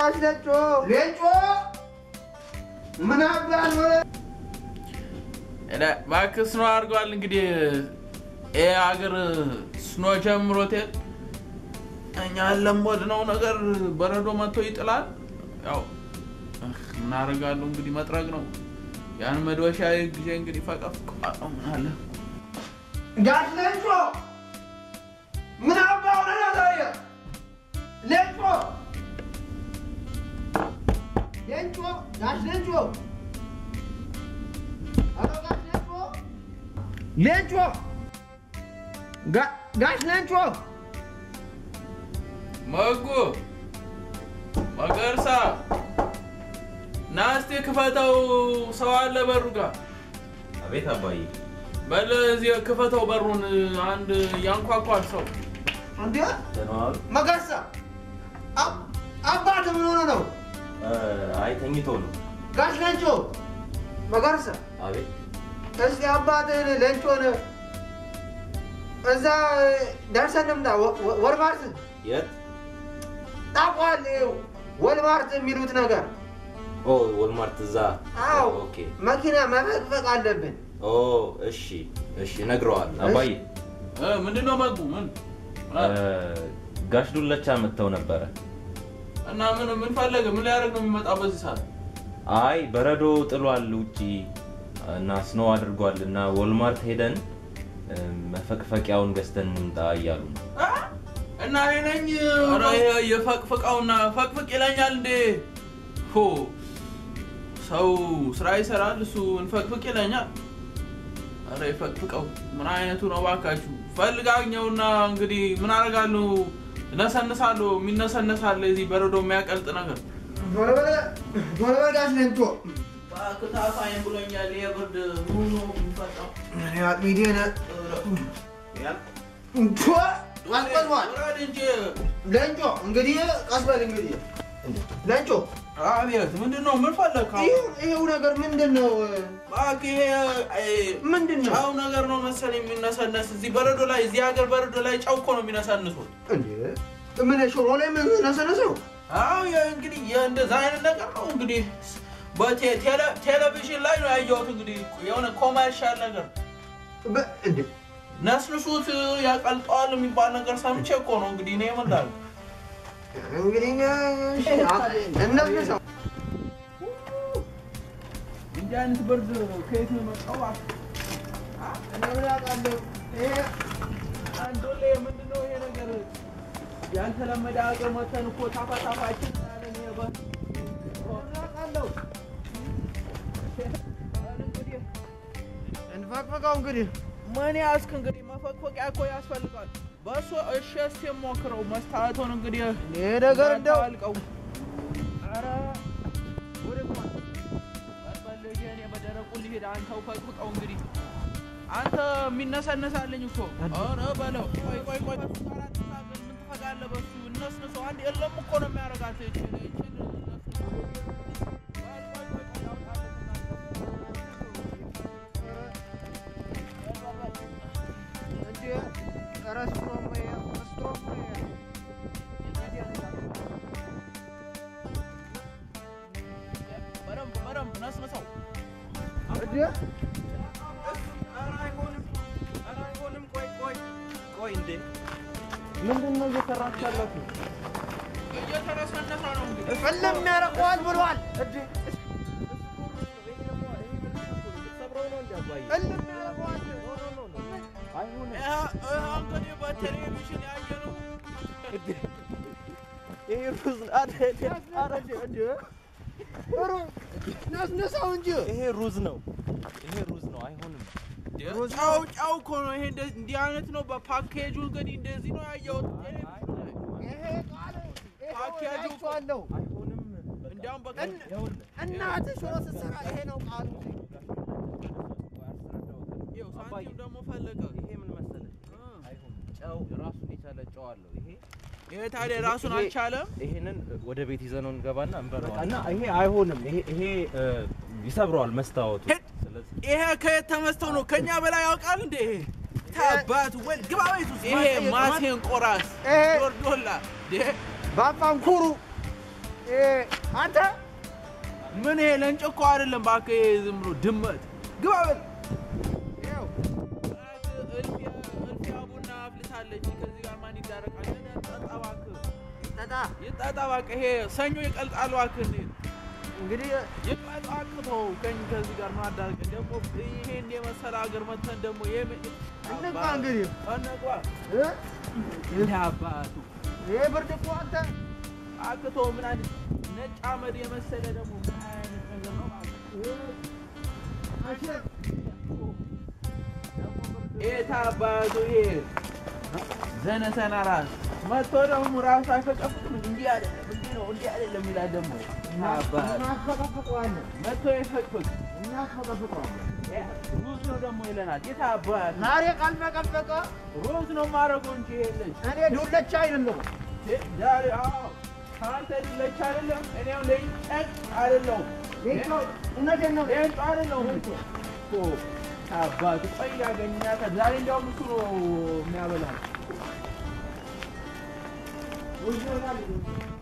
ጋሽ ሌንጮ ሌንጮ ምን አባል እባክህ ስኖ አድርገዋል። እንግዲህ ይህ ሀገር ስኖ ጀምሮት የለ እኛ ለሞድነው ነገር በረዶ መጥቶ ይጥላል። ያው እህ፣ ምን አደርጋለሁ እንግዲህ መጥረግ ነው። ያን መዶሻ ጊዜ እንግዲህ ፈቀፍቀዋለሁ። ምን አለ ጋሽ ሌንጮ ምን አባ ሆነ ነው ዛሬ ሌንጮ ሌንጮ ጋሽ ሌንጮ ኧረ ጋሽ ሌንጮ ሌንጮ ጋ- ጋሽ ሌንጮ መጉ መገርሳ ና እስቴ ክፈተው፣ ሰው አለ በሩ ጋር አቤት አባዬ። በል እዚህ ክፈተው በሩን። አንድ ያንኳኳል ሰው እንዴ ደህና ዋሉ? መገርሳ አብ- አባት ምን ሆነ ነው እ፣ አይ ተኝቶ ነው። ጋሽ ሌንጮ መገርሳ አቤት እስቲ አባትህን ሌንጮን እዛ ደርሰን እንምጣ ወ- ወ- ወልማርት የት? ታውቀዋለህ ወልማርት የሚሉት ነገር ኦ ወልማርት እዛ። አዎ ኦኬ። መኪና መፈቅፈቅ አለብን ኦ እሺ እሺ፣ ነግረዋል አባዬ። እ፣ ምንድን ነው መጉ? ምን እ፣ ጋሽ ዱለቻ መጥተው ነበረ። እና ምን ምን ፈለገ? ምን ሊያደርግ ነው የሚመጣው በዚህ ሰዓት? አይ በረዶ ጥሏል ውጪ እና ስኖ አድርጓል እና ወልማርት ሄደን እ፣ መፈቅፈቂያውን ገዝተን እንምጣ እያሉ ነው። አ? እና እኔ ነኝ ኧረ ይሄ የፈቅፍቃውና ፈቅፍቅ ይለኛል እንዴ? ሆ ሰው ስራ ይሰራል፣ እሱ እንፈቅፍቅ ይለኛል። ኧረ የፈቅፍቀው ምን አይነቱ ነው ባካችሁ? ፈልጋኘውና እንግዲህ ምን አደርጋለሁ? እነሰንሳለሁ። የሚነሰነሳለ እዚህ በረዶ የሚያቀልጥ ነገር ቶሎ በለ ቶሎ በለ ጋሽ ሌንጮ ክታፋኝ ብሎኛል። ይሄ ብርድ ሙሉ የሚፈጣው እኔ አጥሚዴን አስቀዝሟል ውረድ እንጂ ሌንጮ እንግዲህ ቀስ በል እንግዲህ ሌንጮ አቤት፣ ምንድን ነው? ምን ፈለግ? ይኸው- ይኸው ነገር ምንድን ነው እባክህ ይሄ አይ፣ ምንድን ነው ጨው ነገር ነው መሰለኝ የሚነሰነስ እዚህ በረዶ ላይ እዚህ ሀገር በረዶ ላይ ጨው እኮ ነው የሚነሰንሱት። እንዴ ምን ሽሮ ላይ ምን ነሰነሰው አዎ የ- እንግዲህ የእንደዛ አይነት ነገር ነው እንግዲህ በቴሌቪዥን ላይ ነው ያየሁት። እንግዲህ የሆነ ኮመርሻል ነገር በ- እንዴ ነስንሱት ያቀልጠዋል የሚባል ነገር ሰምቼ እኮ ነው እንግዲህ እኔ ምን ላድርግ? እንግዲህ እሺ፣ አ- እነፍንሰው እንዲህ አይነት ብርድ ከየት ነው የመጣው? እባክህ? አ? እኔ ምን አውቃለሁ ይሄ አንዶሌ ምንድን ነው ይሄ ነገር? ያልተለመደ ሀገር መተን እኮ ታፋ ታፋችን ያለን ይሄ በ- ምን አውቃለሁ እንግዲህ እንፈቅፈቀው እንግዲህ ምን ያዝክ እንግዲህ መፈቅፈቂያ እኮ ያስፈልጋል። በእሱ እሺ እስኪ ሞክረው መስታወቱን እንግዲህ ይሄ ነገር እንደው አልቀው ኧረ ወደ ቁማ- በል ልጄ እኔ በደረቁ ልሂድ፣ አንተው ፈቅፍቀው እንግዲህ አንተ የሚነሰነሳለኝ እኮ ኧረ በለው። ቆይ ቆይ ቆይ በሱ ጋር አትታገል። ምን ትፈጋለህ በሱ እነስንሰው። አንድ የለም እኮ ነው የሚያደርጋት ይችን ይችን እነስንሰው። ቆይ ቆይ ቆይ ቆይ አውጣለትና እንዴ ኧረ ስትሮም ይሄ ስትሮም ይሄ በደንብ በደንብ ነስንሰው። እንዴ ኧረ አይሆንም፣ ኧረ አይሆንም። ቆይ ቆይ ቆይ እንዴ ምንድን ነው እየሰራችሁ ያላችሁ? እየተረሰነሰ ነው እንግዲህ እልም ያደርገዋል ብሏል። እልም ያደርገዋል። ይሄ- ይሄ እንግዲህ በቴሌቪዥን ያየነው ይሄ ሩዝ ናስነሳው እንጂ ይሄ ሩዝ ነው። ይሄ ሩዝ ነው። አይሆንም። ጫው ጫው እኮ ነው ይሄ። እንደ- እንዲህ አይነት ነው በፓኬጁ እንግዲህ እንደዚህ ነው ያየሁት ቴሌቪዥን ላይ። ይሄ ቃል ይሄ ፓኬጁ አይቼዋለሁ። አይሆንም። እንዲያውም በቃ እን- እናትህ ሽሮ ስትሰራ ይሄ ነው ቃሉ። ይኸው ሳንቲም ደግሞ ፈለቀ። ይሄ ምን መሰለህ? አይሆንም። ጨው ራሱን የቻለ ጨው አለው። ይሄ ይሄ ታዲያ ራሱን ይሄ- አልቻለም። ይሄንን ወደ ቤት ይዘነው እንገባና እንበለዋለን። እና ይሄ አይሆንም። ይሄ ይሄ እ፣ ይሰብረዋል መስታወቱ። ሄድ! ይሄ ከየት ተመስተው ነው? ከኛ በላይ ያውቃል እንዴ? ይሄ ታባት ወይ ግባ ቤት ውስጥ ይሄ ማቴን ቆራስ ይሄ ዶርዶላ ዴ ባፋን ኩሩ አንተ ምን ይሄ ለእንጭ እኮ አይደለም እባክህ፣ ይሄ ዝም ብሎ ድመት ግባ በል። ይኸው እልፊያ እልፊያ ቡና አፍልታለች። ከዚህ ጋር ማን ይዳረቃል? ጠጣ እባክህ፣ ጠጣ። ይጠጣ እባክህ። ይሄ ሰኞ ይቀልጣል እባክህ። እንዴ እንግዲህ ይቀልጥ እባክህ። ተው ከኝ ከዚህ ጋር ምን አዳርቅ ደግሞ ይሄን የመሰለ ሀገር መተን ደግሞ እንግባ እንግዲህ እንግባ እ? ይሄ አባቱ ይሄ ብርድ እኮ አንተ አክቶ ምን አይነት ነጭ አመድ የመሰለ ደግሞ ምን አይነት ነገር ነው እባክህ። አሸር የት አባቱ ይሄ ዘነሰና ራስ መጥቶ ደግሞ ራሱ አይፈቀፍቅም። እንዲህ አይደለም እንዲህ ነው እንዲህ አይደለም ይላል ደግሞ አባት እናስፈቀፍቀዋለን መጥቶ ይፈቅፍቅ እናስፈቀፍቀዋለን። ሩዝ ነው ደግሞ ይለናል። የት አባት ዛሬ ካልፈቀፈቀ ሩዝ ነው ማድረገው እንጂ የለች እኔ ዱለቻ አይደለሁም። ዛሬ አዎ ከአንተ ሊለች አይደለም እኔም ለይጨቅ አይደለሁም ሌንጮ እውነቴን ነው። ሌንጮ አይደለሁም እኮ አባቱ ቆይ ያገኛታል። ዛሬ እንዲያውም እሱ ነው የሚያበላል። ውይ ይሆናል።